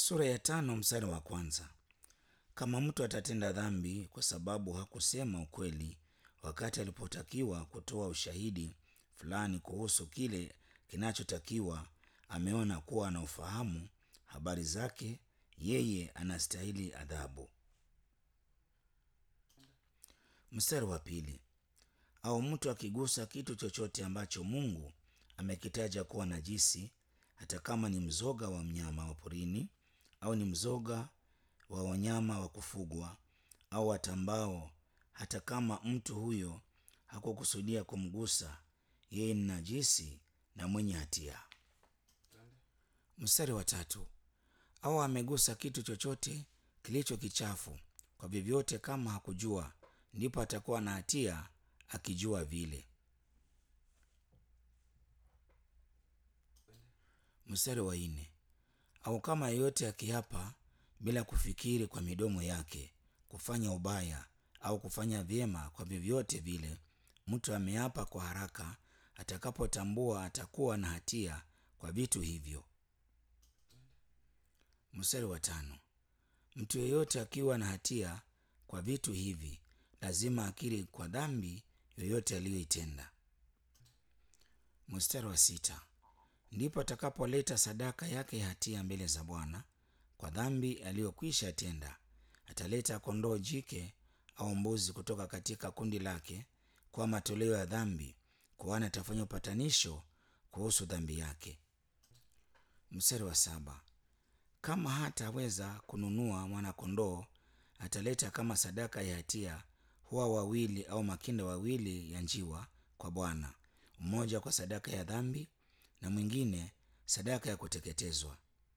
Sura ya tano mstari wa kwanza. Kama mtu atatenda dhambi kwa sababu hakusema ukweli wakati alipotakiwa kutoa ushahidi fulani kuhusu kile kinachotakiwa, ameona kuwa ana ufahamu habari zake, yeye anastahili adhabu. Mstari wa pili. Au mtu akigusa kitu chochote ambacho Mungu amekitaja kuwa najisi, hata kama ni mzoga wa mnyama wa porini au ni mzoga wa wanyama wa kufugwa au watambao, hata kama mtu huyo hakukusudia kumgusa, yeye ni najisi na mwenye hatia. Mstari wa tatu. Au amegusa kitu chochote kilicho kichafu kwa vyovyote, kama hakujua, ndipo atakuwa na hatia akijua vile. Mstari wa nne. Au kama yeyote akiapa bila kufikiri kwa midomo yake kufanya ubaya au kufanya vyema kwa vyovyote vile, mtu ameapa kwa haraka, atakapotambua atakuwa na hatia kwa vitu hivyo. Mstari wa tano. Mtu yeyote akiwa na hatia kwa vitu hivi lazima akiri kwa dhambi yoyote aliyoitenda. Mstari wa sita. Ndipo atakapoleta sadaka yake ya hatia mbele za Bwana kwa dhambi aliyokwisha tenda. Ataleta kondoo jike au mbuzi kutoka katika kundi lake kwa matoleo ya dhambi, kuhani atafanya upatanisho kuhusu dhambi yake. Mstari wa saba. Kama hataweza kununua mwana-kondoo, ataleta kama sadaka ya hatia hua wawili au makinda wawili ya njiwa kwa Bwana, mmoja kwa sadaka ya dhambi na mwingine sadaka ya kuteketezwa.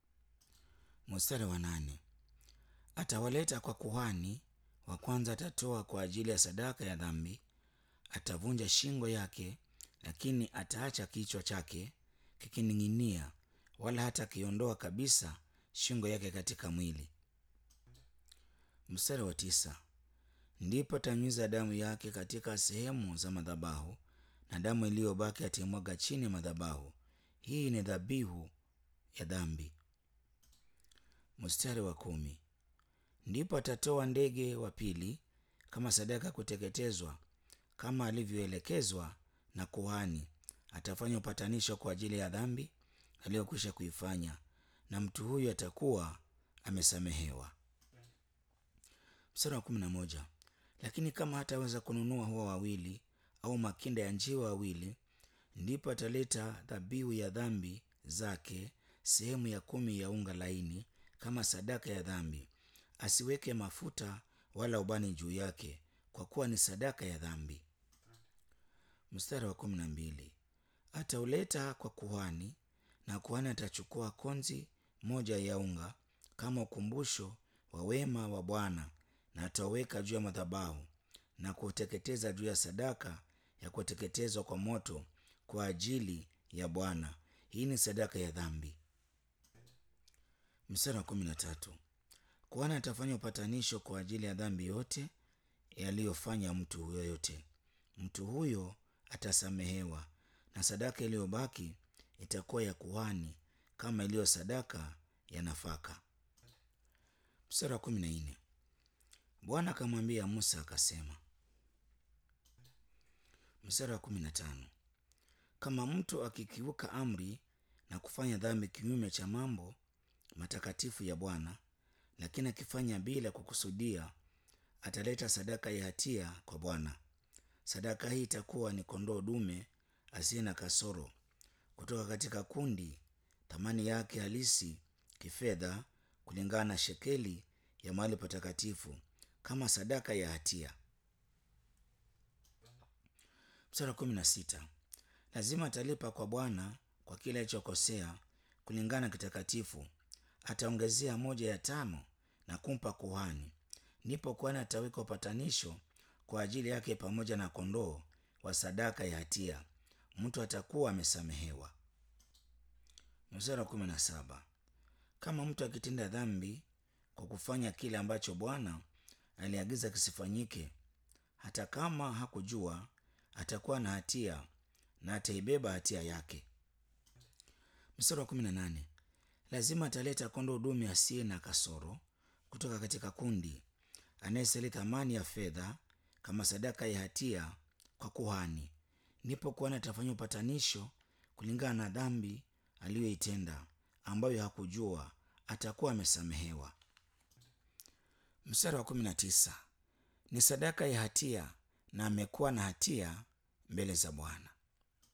Mstari wa nane. Atawaleta kwa kuhani. Wa kwanza atatoa kwa ajili ya sadaka ya dhambi, atavunja shingo yake, lakini ataacha kichwa chake kikining'inia, wala hata kiondoa kabisa shingo yake katika mwili. Mstari wa tisa. Ndipo atanyunyiza damu yake katika sehemu za madhabahu, na damu iliyobaki ataimwaga chini ya madhabahu. Hii ni dhabihu ya dhambi. Mstari wa kumi. Ndipo atatoa ndege wa pili kama sadaka ya kuteketezwa kama alivyoelekezwa na kuhani. Atafanya upatanisho kwa ajili ya dhambi aliyokwisha kuifanya, na mtu huyu atakuwa amesamehewa. Mstari wa kumi na moja. Lakini kama hataweza kununua hua wawili au makinda ya njiwa wawili, ndipo ataleta dhabihu ya dhambi zake, sehemu ya kumi ya unga laini kama sadaka ya dhambi. Asiweke mafuta wala ubani juu yake, kwa kuwa ni sadaka ya dhambi. Mstari wa kumi na mbili. Atauleta kwa kuhani, na kuhani atachukua konzi moja ya unga kama ukumbusho wa wema wa Bwana, na atauweka juu ya madhabahu na kuuteketeza juu ya sadaka ya kuteketezwa kwa moto kwa ajili ya Bwana. Hii ni sadaka ya dhambi. Mstari wa kumi na tatu. Kuhani atafanya upatanisho kwa ajili ya dhambi yote yaliyofanya mtu yoyote. Mtu huyo atasamehewa, na sadaka iliyobaki itakuwa ya kuhani kama iliyo sadaka ya nafaka. Mstari wa kumi na nne. Bwana akamwambia Musa akasema. Mstari wa kumi na tano. Kama mtu akikiuka amri na kufanya dhambi kinyume cha mambo matakatifu ya Bwana, lakini akifanya bila kukusudia, ataleta sadaka ya hatia kwa Bwana. Sadaka hii itakuwa ni kondoo dume asiye na kasoro kutoka katika kundi, thamani yake halisi kifedha kulingana na shekeli ya mahali patakatifu, kama sadaka ya hatia. Mstari wa kumi na sita. Lazima atalipa kwa Bwana kwa kile alichokosea kulingana na kitakatifu, ataongezea moja ya tano na kumpa kuhani. Ndipo kuhani ataweka upatanisho kwa ajili yake pamoja na kondoo wa sadaka ya hatia, mtu atakuwa amesamehewa. Mstari wa kumi na saba. Kama mtu akitenda dhambi kwa kufanya kile ambacho Bwana aliagiza kisifanyike, hata kama hakujua, atakuwa na hatia na ataibeba hatia yake. Mstari wa kumi na nane. lazima ataleta kondoo dume asiye na kasoro kutoka katika kundi, anayestahili thamani ya fedha kama sadaka ya hatia kwa kuhani. Ndipo kuhani atafanya upatanisho kulingana na dhambi aliyoitenda ambayo hakujua, atakuwa amesamehewa. Mstari wa kumi na tisa ni sadaka ya hatia na amekuwa na hatia mbele za Bwana.